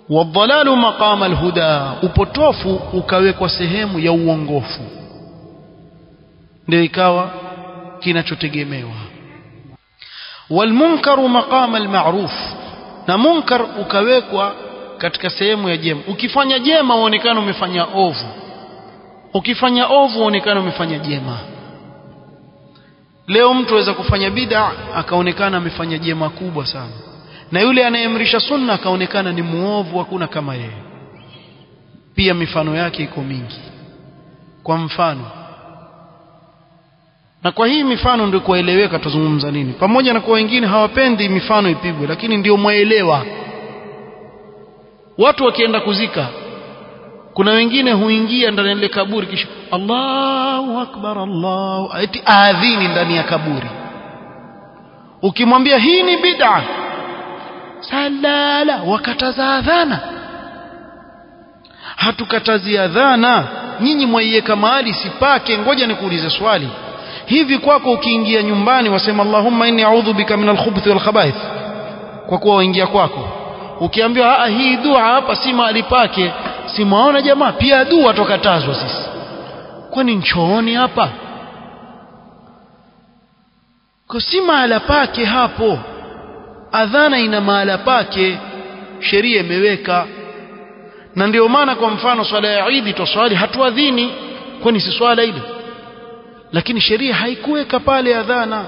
wadhalalu maqama alhuda upotofu ukawekwa sehemu ya uongofu ndio ikawa kinachotegemewa walmunkaru maqama almaruf na munkar ukawekwa katika sehemu ya jema ukifanya jema uonekana umefanya ovu ukifanya ovu uonekana umefanya jema leo mtu aweza kufanya bid'a akaonekana amefanya jema kubwa sana na yule anayeamrisha sunna akaonekana ni muovu hakuna kama yeye pia mifano yake iko mingi kwa mfano na kwa hii mifano ndio kueleweka tuzungumza nini pamoja na kwa wengine hawapendi mifano ipigwe lakini ndio mwaelewa watu wakienda kuzika kuna wengine huingia ndani ya ile kaburi kisha Allahu akbar Allahu eti adhini ndani ya kaburi ukimwambia hii ni bid'a salala wakataza adhana hatukatazi adhana nyinyi mwaiweka mahali sipake ngoja nikuulize swali hivi kwako ukiingia nyumbani wasema Allahumma inni a'udhu bika min al-khubuthi wal khaba'ith kwa kuwa waingia kwako ukiambiwa ah hii dua hapa si mahali pake si mwaona jamaa pia dua tokatazwa sisi kwani nchooni hapa kwa si mahala pake hapo adhana ina mahala pake sheria imeweka na ndio maana kwa mfano swala ya Eid toswali hatuadhini kwani si swala ile lakini sheria haikuweka pale adhana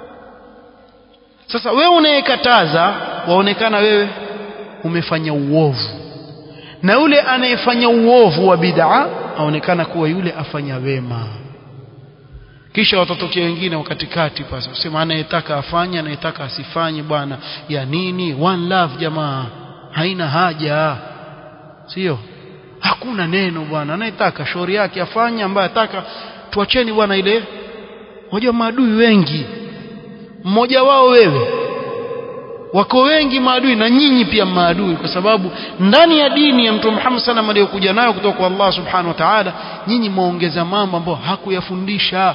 sasa wewe unayekataza waonekana wewe umefanya uovu na yule anayefanya uovu wa bid'a aonekana kuwa yule afanya wema kisha watatokea wengine wakatikati pasa usema anayetaka afanye anayetaka asifanye bwana ya nini one love jamaa haina haja sio hakuna neno bwana anayetaka shauri yake afanye ambaye ataka tuacheni bwana ile wajua maadui wengi mmoja wao wewe wako wengi maadui na nyinyi pia maadui kwa sababu ndani ya dini ya Mtume Muhammad sallam aliyokuja nayo kutoka kwa Allah subhanahu wa ta'ala nyinyi mwaongeza mambo ambayo hakuyafundisha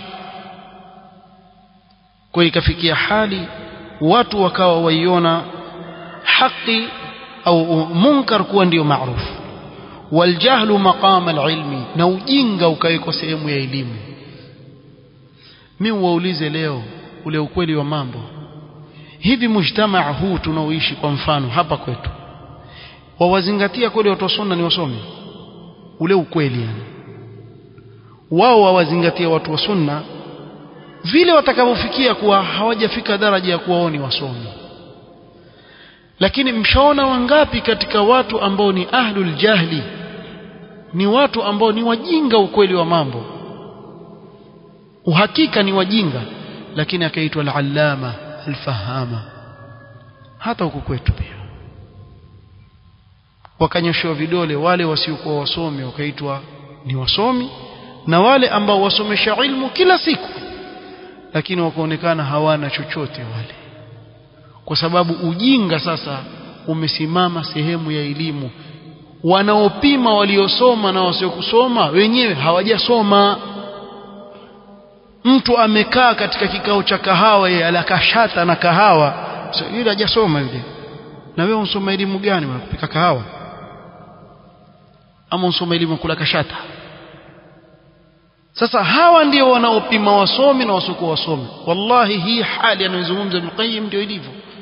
kwa ikafikia hali watu wakawa waiona haki au munkar kuwa ndiyo maarufu waljahlu maqama alilmi na ujinga ukawekwa sehemu ya elimu mimi waulize leo ule ukweli wa mambo hivi mujtamaa huu tunaoishi kwa mfano hapa kwetu wawazingatia kweli watu sunna ni wasomi ule ukweli yani wao wawazingatia watu wa sunna vile watakavyofikia kuwa hawajafika daraja ya kuwa ni wasomi lakini mshaona wangapi katika watu ambao ni ahlul jahli ni watu ambao ni wajinga ukweli wa mambo uhakika ni wajinga lakini akaitwa al-allama al-fahama hata huko kwetu pia wakanyoshewa vidole wale wasiokuwa wasomi wakaitwa ni wasomi na wale ambao wasomesha ilmu kila siku lakini wakaonekana hawana chochote wale kwa sababu ujinga sasa umesimama sehemu ya elimu wanaopima waliosoma na wasiokusoma wenyewe hawajasoma mtu amekaa katika kikao cha kahawa yeye alakashata na kahawa so, yule hajasoma yule na wewe unsoma elimu gani kupika kahawa ama unsoma elimu kula kashata sasa hawa ndio wanaopima wasomi na wasiokuwa wasomi wallahi hii hali anayozungumza Ibn Qayyim ndio ilivyo